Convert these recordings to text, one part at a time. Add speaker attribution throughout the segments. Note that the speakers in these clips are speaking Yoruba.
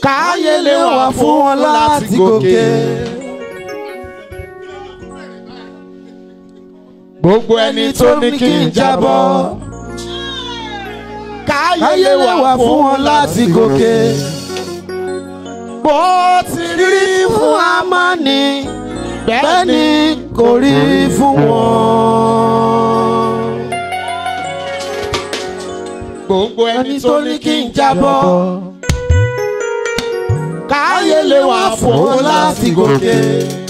Speaker 1: káyé lè wà fún wọn láti gòkè. gbogbo ẹni tó ní kí n jábọ́ káyé lè wà fún wọn láti gòkè. bó ti rí fún Ámánì bẹ́ẹ̀ ni kò rí fún wọn. gbogbo ẹni tó ní kí n jábọ́ káyé lè wà fún wọn láti gòkè.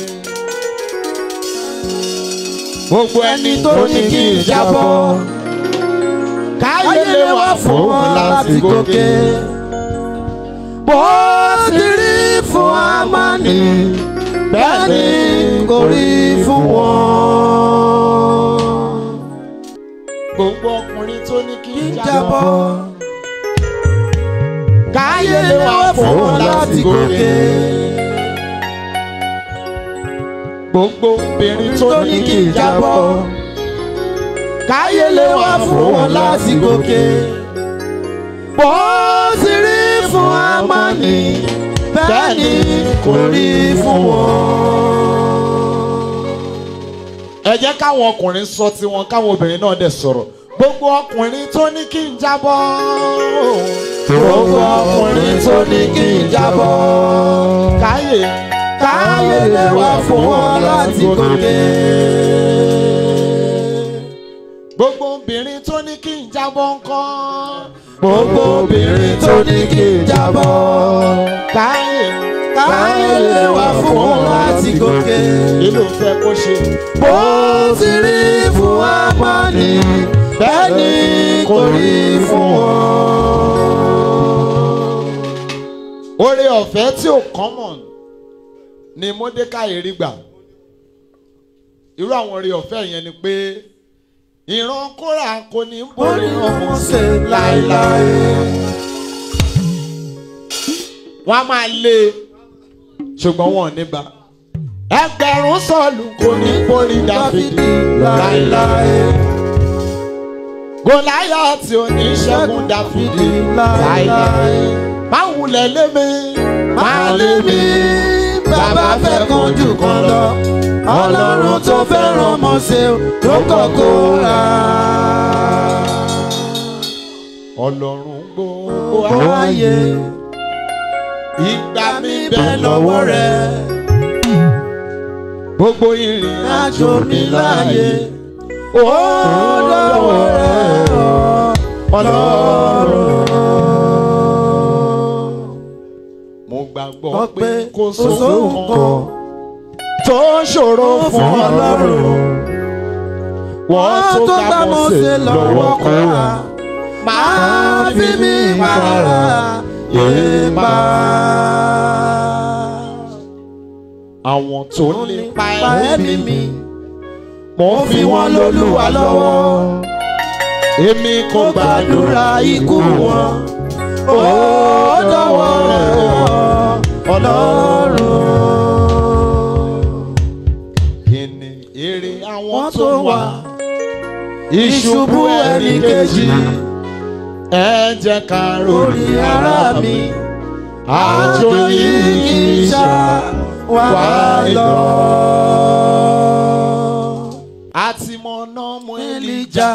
Speaker 1: gbogbo ẹni tó ní kí n jábọ́ káyé lè wà fún wọn láti gòkè. bó ti rí fún Ámánì bẹ́ẹ̀ ni kò rí fún wọn. gbogbo ọkùnrin tó ní kí n jábọ́ káyé lè wà fún wọn láti gòkè. gbogbo obìnrin tó ní kí n jábọ́ káyé lè wà fún wọn láti gòkè. bó ti rí fún Ámánì bẹ́ẹ̀ ni kò rí fún wọn. ẹ jẹ́ káwọn ọkùnrin sọ tiwọn káwọn obìnrin náà dẹ̀ sọ̀rọ̀ gbogbo ọkùnrin tó ní kí n jábọ́. gbogbo ọkùnrin tó ní kí n jábọ́. káyé káyé lè wà fún wọn láti gòkè. gbogbo obìnrin tó ní kí n jábọ́ ńkọ́. gbogbo obìnrin tó ní kí n jábọ́. káyé káyé lè wà fún wọn láti gòkè. kí ló fẹ́ kó ṣe. bó ti rí fún Ámánì bẹ́ẹ̀ ni kò rí fún wọn. oore ọ̀fẹ́ tí ò common ni Mọ́dékáì rí gbà irú àwọn oore ọ̀fẹ́ yẹn ni pé ìran Kórà kò ní borí ọmọ ṣe láéláé. wọ́n á máa lé e ṣùgbọ́n wọn ò ní bá ẹgbẹ̀rún sọ̀lù kò ní borí Dáfídì láéláé. Gòláyátì ò ní ṣẹ́gun Dáfídì láéláé. Má wulẹ̀ lé mi, má lé mi, bàbá fẹ́ kan jù kan lọ. Ọlọ́run tó fẹ́ràn Mósè ló kọ́kọ́ rà. Ọlọ́run gbogbo ayé, ìgbà mi bẹ lọ́wọ́ rẹ̀. Gbogbo ìrìn àjò mi láàyè ó lọ́wọ́ rẹ̀ ọlọ́run. mo gbàgbọ́ pé kò sóhun kan tó ṣòro fún ọlọ́run. wọ́n tó gbà Mósè lọ́wọ́ Kórà máa fi mí para yéèpá. àwọn tó lè pa ẹ̀mí mi mo fi wọn lólúwa lọ́wọ́ èmi kò gbàdúrà ikú wọn ó dọ̀wọ́ rẹ̀ ọlọ́run. kí ni èrè àwọn tó wà ìṣubú ẹnì kejì ẹ jẹ́ ká ròrí ara mi àjò yìí kì í ṣá wà lọ àti mọ̀nà mọ Èlíjà.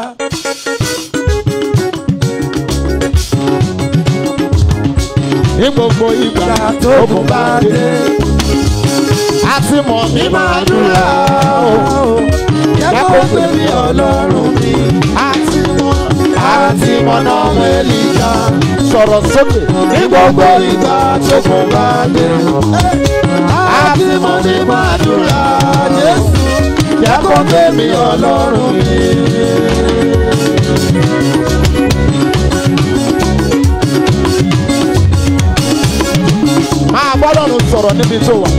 Speaker 1: ní gbogbo ìgbà tó kò bá dé. àti mọ̀ mí máa dúrà o. jẹ́ kó pè mí ọlọ́run mi. àti mọ̀ àti mọ̀nà mọ Èlíjà. sọ̀rọ̀ sókè. ní gbogbo ìgbà tó kò bá dé. àti mọ̀ mí máa dúrà Jésù jẹ́ kó gbé mi ọlọ́run mi. máa bọ́lọ́run sọ̀rọ̀ níbi tó wà.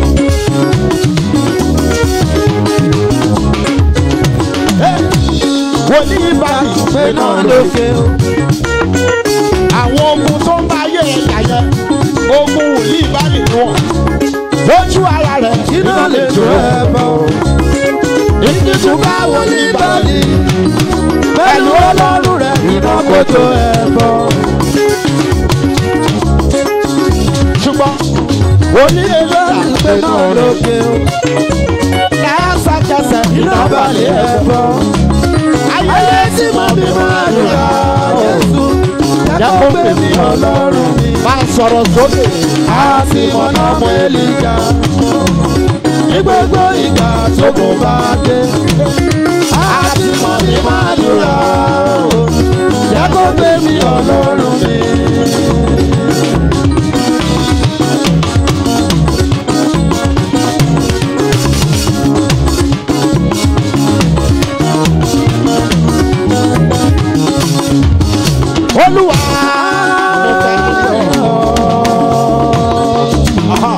Speaker 1: wòlíì bá ìgbé náà lókè o. àwọn ogun tó ń bá ayé ẹ̀yà yẹn ogun wòlíì bá lè wọ̀n. lójú ara rẹ̀ iná lè jó ẹ bọ́ ìdíjú báwo ní báyìí pẹ̀lú ọlọ́run rẹ̀ iná kò tó ẹ bọ́. ṣùgbọ́n onílé
Speaker 2: ìgbẹ́ náà lókè o.
Speaker 1: lẹ́sẹ̀kẹsẹ̀
Speaker 2: iná balẹ̀ ẹ̀fọ́. ayé tí mo bí máa dùrà Jésù jẹ́ kó gbé mi ọlọ́run mi.
Speaker 1: máa sọ̀rọ̀ sókè.
Speaker 2: àti mọ̀nà mọ́ èlìjà. ní gbogbo ìgbà tó kò bá dé. àti mọ̀ mi máa dùrà o. jẹ́ kó gbé mi ọlọ́run mi.
Speaker 1: olúwa. Aha.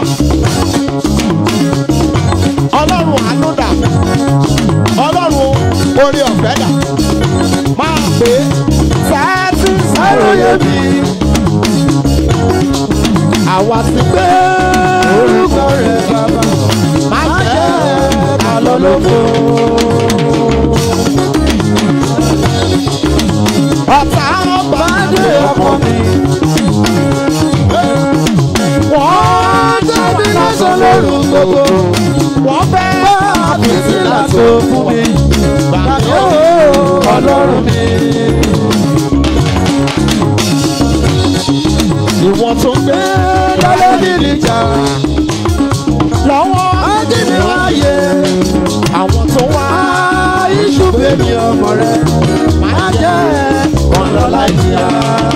Speaker 1: ọlọ́run àánú dà ọlọ́run orí ọ̀fẹ́ dà máa pè é sáàtì
Speaker 2: Àròyé mi,
Speaker 1: àwa ti gbé
Speaker 2: orúkọ rẹ̀ bàbá,
Speaker 1: má
Speaker 2: má
Speaker 1: jẹ́
Speaker 2: jẹ́ ká lọ lóko.
Speaker 1: ọ̀tá ọba
Speaker 2: Bádé ọkọ mi,
Speaker 1: wọ́n
Speaker 2: jáde lọ́sọ̀ lóru gbogbo.
Speaker 1: wọ́n fẹ́
Speaker 2: Bá àfíìsì láti fún mi, gbàgbé o, ọlọ́run mi.
Speaker 1: ìwọ̀n tó ń gbé
Speaker 2: Lọ́lọ́ nílì jà,
Speaker 1: lọ́wọ́
Speaker 2: ájíní wáyé.
Speaker 1: àwọn tó wá
Speaker 2: Iṣu bèbí ọmọ rẹ̀, má jẹ́ ọ̀nà láìjíríà.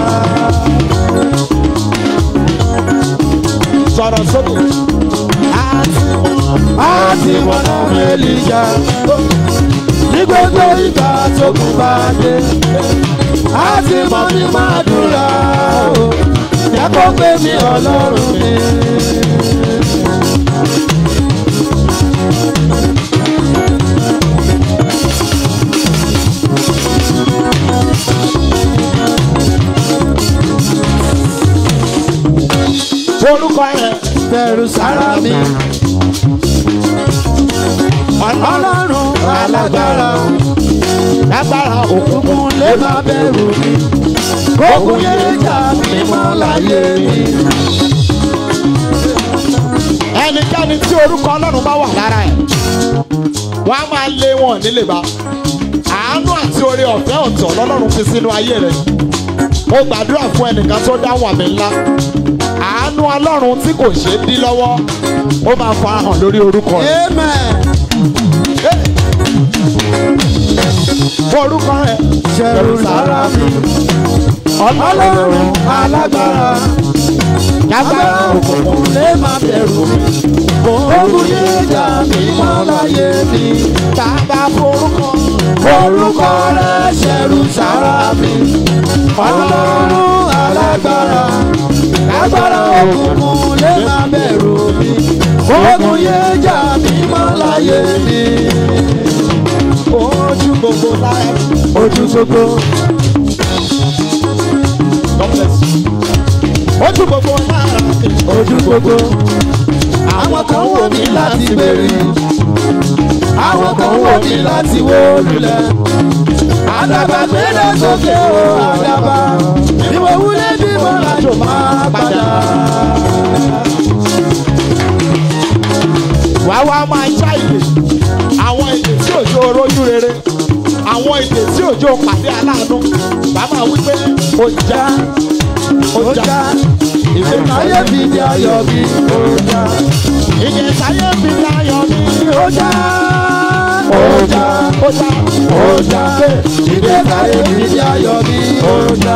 Speaker 1: sọ̀rọ̀ sókè àti
Speaker 2: àti mọ̀nà mẹ́lìjà. ní gbogbo ìgbà tó kù bá dé. àti mọ̀ mi máa dúrà o. jẹ́ kó gbé mi ọlọ́run mi.
Speaker 1: orúkọ rẹ̀
Speaker 2: bẹ̀rù sára mi. ọlọ́run alágbára
Speaker 1: lágbára òkú
Speaker 2: òkùnkùn lè má bẹ̀rù mi. kókun yé jà mí mọ́ láyé mi.
Speaker 1: ẹnikẹ́ni tí orúkọ ọlọ́run bá wà lára ẹ̀ wọ́n á máa lé wọn nílé bá àánú àti oore ọ̀fẹ́ ọ̀tọ̀ lọ́lọ́run fi sínú ayé rẹ̀ mo gbàdúrà fún ẹnìkan tó dáhùn àmì ńlá àánú ọlọ́run tí kò ṣeé dí lọ́wọ́ ó máa farahàn lórí orúkọ rẹ̀
Speaker 2: amen.
Speaker 1: orúkọ rẹ̀
Speaker 2: ṣẹ̀rù sára mi. ọlọ́run alágbára agbára òkùnkùn lè má bẹ̀rù mi. ogun yé jà mí mọ́ láyé mi.
Speaker 1: bàbá forúkọ
Speaker 2: orúkọ rẹ̀ ṣẹ̀rù sára mi. ọlọ́run alágbára agbára òkùnkùn lè má bẹ̀rù mi. ogun yé jà mí mọ́ láyé mi.
Speaker 1: ojú gbogbo láyé
Speaker 2: ojú gbogbo
Speaker 1: God bless you. ojú gbogbo lára
Speaker 2: ojú gbogbo. àwọn kan wò mí láti bèrè àwọn kan wò mí láti wó lulẹ̀ àdàbà gbéra sókè o àdàbà bí mo wúlé bí mo rajo máa padà.
Speaker 1: wá wá máa já ìdè àwọn ìdè tí òjò rojú rere àwọn ìdè tí òjò pàdé aláàánú bàbá wípé ó já ó
Speaker 2: ó
Speaker 1: já
Speaker 2: já
Speaker 1: ìdè
Speaker 2: ayé mi di ayọ̀ mi ó já
Speaker 1: ìdè táyé fi láyọ̀ ní
Speaker 2: ó já ó já
Speaker 1: ó já
Speaker 2: ó já ìdè ayé mi di ayọ̀ mi ó já.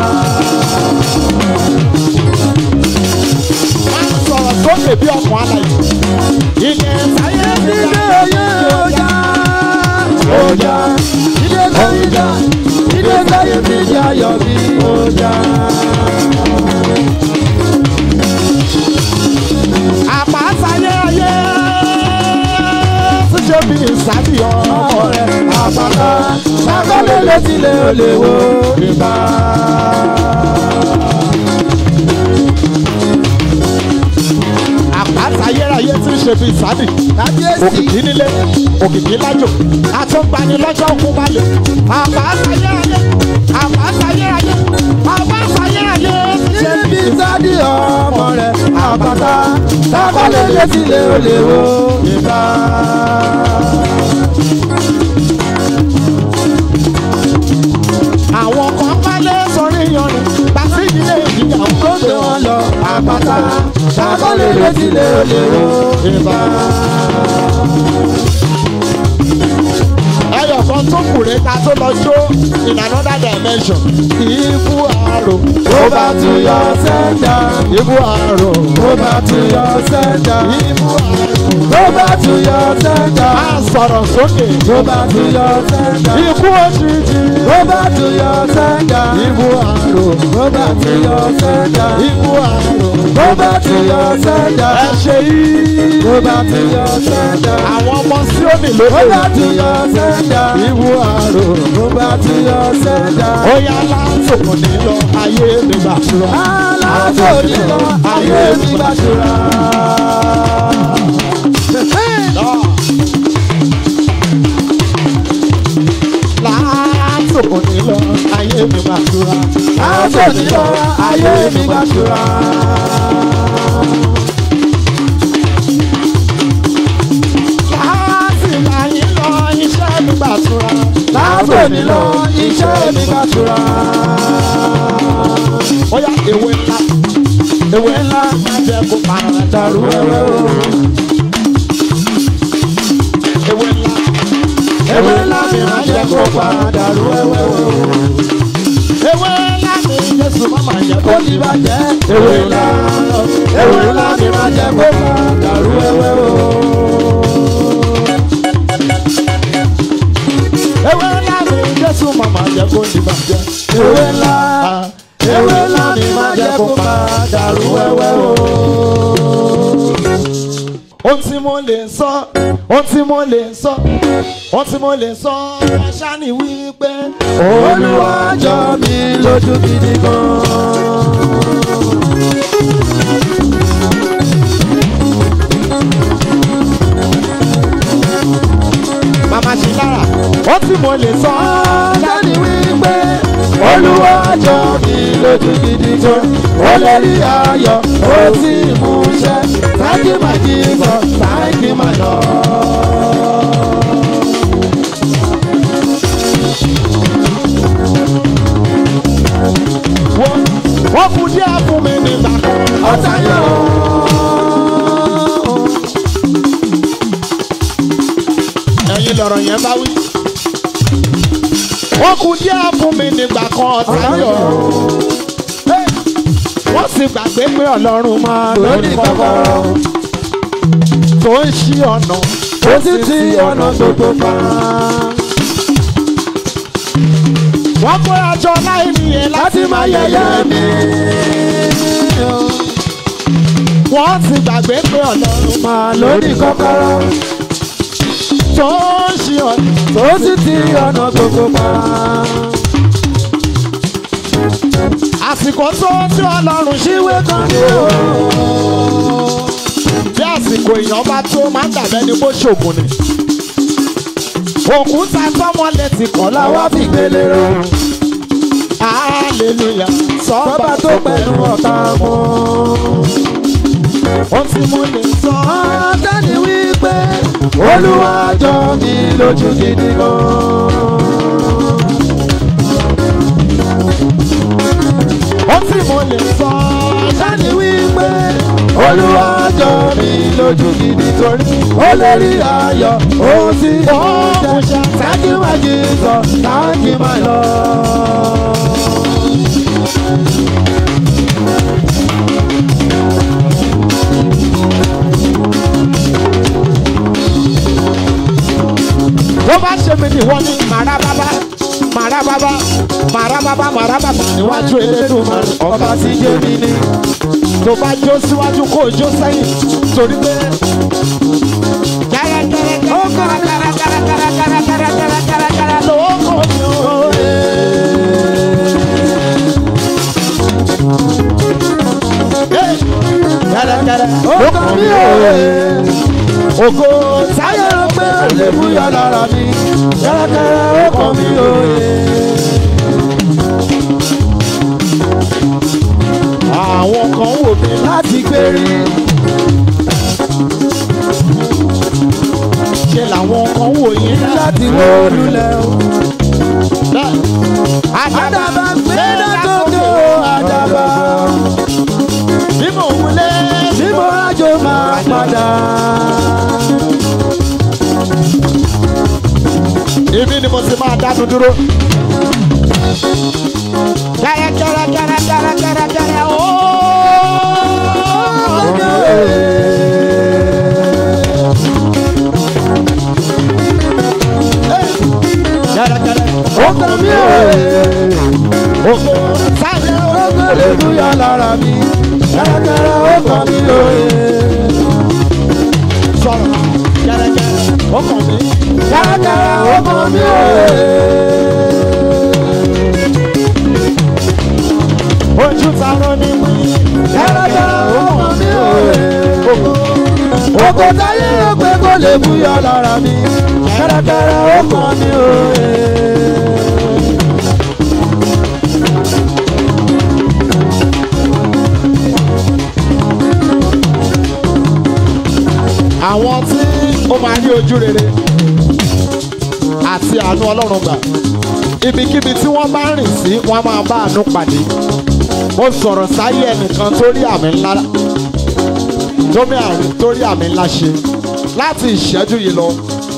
Speaker 1: máa sọ̀rọ̀ sókè bí ọkàn alàyè ìdè táyé fi
Speaker 2: Ilé
Speaker 1: láyọ̀
Speaker 2: ayé ọjà ọjà ilé káyíjà ilé káyé mi di ayọ̀ mi ọjà.
Speaker 1: àpásáyé ayé ṣíṣe bí ìsábìyàn
Speaker 2: Ọ̀rẹ́ àpáta ṣàkọlé létílé olè wo nípa.
Speaker 1: àpáta ayérayé tí ń ṣe bí ìsábì
Speaker 2: Kábíyèsí
Speaker 1: òkìkí nílé òkìkí lájò àtúngbani lọ́jọ́ òkun balẹ̀ àpáta ayérayé àpáta ayérayé àpáta ayérayé tí ń ṣe
Speaker 2: níbi sádì ọmọ rẹ̀ àpáta sákọ́lé létí lé olè wo ìbá.
Speaker 1: àwọn kan pálẹ̀ sọrí yanrìn pàṣẹ ilé ìjìyàwó
Speaker 2: tó gbé wọn lọ àpáta sákọ́lé létí lé olè wo ìbá.
Speaker 1: ẹyọ kan tó kù rẹ ká tó lọ jó in another dimension. ikú àrò
Speaker 2: ó bá tún yọ sẹ́ńdà
Speaker 1: ikú àrò
Speaker 2: ó bá tún yọ sẹ́ńdà
Speaker 1: ikú àrò.
Speaker 2: ó bá tún yọ sẹ́ńdà
Speaker 1: a sọ̀rọ̀ sókè.
Speaker 2: ó bá tún yọ sẹ́ńdà
Speaker 1: ikú òjijì.
Speaker 2: ó bá tún yọ sẹ́ńdà
Speaker 1: ikú àrò
Speaker 2: ó bá tún yọ sẹ́ńdà
Speaker 1: ikú àrò.
Speaker 2: ó bá tún yọ sẹ́ńdà
Speaker 1: ẹ ṣe yìí.
Speaker 2: ó bá tún yọ sẹ́ńdà
Speaker 1: àwọn ọmọ síónì
Speaker 2: ó bá
Speaker 1: lóde.
Speaker 2: tún yọ sẹ́ńdà
Speaker 1: ikú àrò.
Speaker 2: ó bá tún yọ sẹ́ńdà.
Speaker 1: ó yá látòkò ní lọ ayé mi gbàdúrà.
Speaker 2: aláàbò nílò ayé mi gbàdúrà.
Speaker 1: látòkò ní lọ ayé mi gbàdúrà.
Speaker 2: aláàbò nílò ayé mi gbàdúrà.
Speaker 1: láti láyé lọ iṣẹ́ mi gbàdúrà.
Speaker 2: aláàbò nílò iṣẹ́ mi gbàdúrà.
Speaker 1: ó yá ewé ńlá ewé ńlá má jẹ́ kó para dàrú
Speaker 2: wẹ́wẹ́ o.
Speaker 1: ewé ńlá
Speaker 2: ewé ńlá mi máa jẹ́ kó padà rú wẹ́wẹ́ o.
Speaker 1: ewé ńlá mi Jésù má má jẹ́ kó
Speaker 2: kó ti bàjẹ́ ewé ńlá ewé ńlá mi máa jẹ́ kó padà rú wẹ́wẹ́ o.
Speaker 1: ewé ńlá mi Jésù má má jẹ́ kó ní bàjẹ́.
Speaker 2: ewé ńlá ewé ńlá mi máa jẹ́ kó padà rú wẹ́wẹ́ o.
Speaker 1: ohun tí mo lè sọ ohun tí mo lè sọ ohun tí mo lè sọ àṣà ni wípé
Speaker 2: Olúwa jọ mi lójú gidi gan.
Speaker 1: màmá ṣe lára ohun tí mo lè sọ
Speaker 2: Dání wípé Olúwa jọ mi lójú gidi gan. Ó lè rí ayọ̀, ó sì mú ṣẹ. Thank you my Jesus, thank you my Lord.
Speaker 1: wọ́n wọ́n kú díẹ̀ fún mi nígbà kan.
Speaker 2: Ọ̀tá yọ̀.
Speaker 1: ẹ̀yin lọ̀rọ̀ yẹn bá wí. wọ́n kú díẹ̀ fún mi nígbà kan ọ̀tá yọ̀. Hey! wọ́n sì gbàgbé pé ọlọ́run máa
Speaker 2: Lórí kọ́kọ́rọ́,
Speaker 1: tó ń ṣí ọ̀nà.
Speaker 2: ó sì ti ọ̀nà gbogbo pa.
Speaker 1: wọ́n kó aṣọ láì nìyẹn láti
Speaker 2: Láti máa yẹ̀yẹ́ mi.
Speaker 1: wọ́n sì gbàgbé pé ọlọ́run
Speaker 2: Máa lórí kọ́kọ́rọ́,
Speaker 1: tó ń ṣí ọ̀nà.
Speaker 2: ó sì ti ọ̀nà gbogbo pa.
Speaker 1: àsìkò tó tí ọlọ́run ṣíwé kan ní o. bí àsìkò èèyàn bá tó máa ń dàbẹ́ ni bó ṣògùn ni. òkúta tọ́mọlẹ̀ ti kọ̀
Speaker 2: Làwa
Speaker 1: láwa
Speaker 2: fi gbélé rẹ̀.
Speaker 1: hallelujah
Speaker 2: Sọ́ba
Speaker 1: sọ́ba
Speaker 2: tó pẹ̀lú ọ̀tá mọ́.
Speaker 1: ohun tí mo lè sọ.
Speaker 2: Dání wípé Olúwa jọ mi lójú gidi gan.
Speaker 1: ohun tí mo lè sọ.
Speaker 2: Dání wípé Olúwa jọ mi lójú gidi torí ó lè rí ayọ̀ ó sì mú ṣẹ. Thank you my Jesus, thank you my Lord.
Speaker 1: bó bá ṣe mi nìwọ ni màrá bábá màrá bábá màrá bábá màrá bàbá níwájú Elédùmarè
Speaker 2: Ọba tí jẹ́ mi ní.
Speaker 1: tó bá jó síwájú kó o jó sẹ́yìn torí pé. gẹ́rẹ́gẹ́rẹ́ ó kára kára kára kára kára kára kára kára kára ló kọ́ mi o. Hey! gẹ́rẹ́gẹ́rẹ́
Speaker 2: Ó kàn mí òye.
Speaker 1: ògo
Speaker 2: Táyé ló pé lè búyọ lára mi. Kẹ́rẹ́kẹ́rẹ́ ó kàn mí òye.
Speaker 1: àwọn kan wò mí
Speaker 2: Láti gbérí. wó lulẹ̀ o.
Speaker 1: àdàbà
Speaker 2: àdàbà gbéra sókè o àdàbà.
Speaker 1: bí mò ń wulẹ̀
Speaker 2: tí mo rájò máa padà.
Speaker 1: ibi ni mo ti máa dánu dúró. kẹrẹ kẹrẹ kẹrẹ kẹrẹ kẹrẹ kẹrẹ ooo. kẹrẹ kẹrẹ
Speaker 2: ọkọ mi ò
Speaker 1: oko sáyẹ
Speaker 2: ọkọ lè búyọ lára mi. kẹ́rẹ́kẹ́rẹ́ ọkọ mi ò
Speaker 1: sọ̀rọ̀ kẹrẹ kẹrẹ ọkàn mi.
Speaker 2: kẹ́rẹ́kẹ́rẹ́ ọkọ mi ò
Speaker 1: ojú tarọ ni wí.
Speaker 2: kẹ́rẹ́kẹ́rẹ́ ọkọ mi ò ọkọ táyé rò pé kò lè búyọ lára mi. kẹ́rẹ́kẹ́rẹ́ ọkọ mi ò
Speaker 1: àwọn tí ó máa rí ojú rere àti àánú ọlọ́run gbà ibikíbi tí wọ́n bá rìn sí wọ́n á máa bá àánú pàdé mo sọ̀rọ̀ sáyé ẹnìkan tó rí àmì ńlá tómi àrùn tó rí àmì ńlá ṣe láti ìṣẹ́jú yìí lọ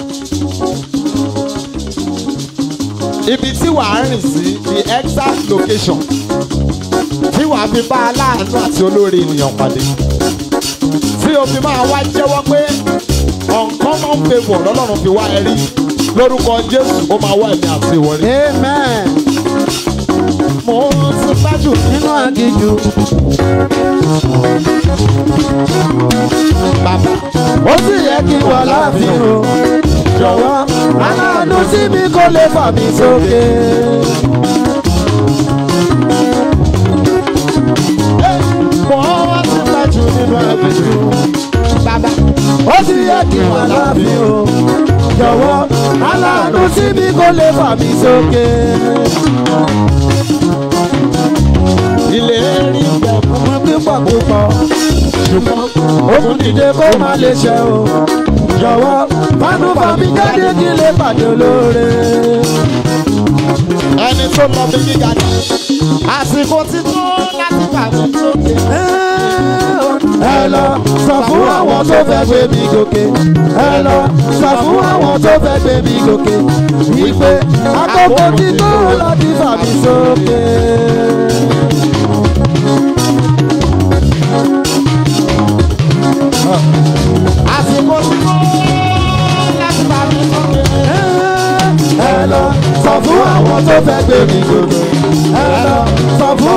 Speaker 1: ibi tí wàá rìn sí the exact location tí wàá fi bá aláàánú àti olóore ènìyàn pàdé tí o fi máa wá jẹ́wọ́ pé uncommon favour lọ́lọ́run fi wá ẹ rí lórúkọ jésù ó máa wá ẹ̀mí àti ìwọ rí.
Speaker 2: amen
Speaker 1: mo ti gbájú
Speaker 2: nínú àgìjù
Speaker 1: bàbá
Speaker 2: ó sì yẹ kí wà láàfin o jọ̀wọ́ aláàánú sí mi kó lè fà mí sókè.
Speaker 1: mo ti gbájú nínú àgbèjú bàbá
Speaker 2: ó sì yẹ kí wà láàfin o jọ̀wọ́ aláàánú sí mi kó lè fà mí sókè.
Speaker 1: ilé rí bẹ̀
Speaker 2: ọmọ pípọ̀ púpọ̀
Speaker 1: ṣùgbọ́n
Speaker 2: ó tún dìde kó má lè ṣe o jọ̀wọ́ fánú fàmí jáde kí lè pàdé olóore.
Speaker 1: ẹni tó lọ bí gíga ni àsìkò ti tó láti bà mí sókè.
Speaker 2: ẹ lọ sọ fún àwọn tó fẹ́ gbé mi gòkè ẹ lọ sọ fún àwọn tó fẹ́ gbé mi gòkè wípé àkókò ti tó láti fà mí sókè.
Speaker 1: àsìkò ti tó láti bà mí sókè.
Speaker 2: ẹ lọ sọ fún àwọn tó fẹ́ gbé mi gòkè ẹ lọ sọ fún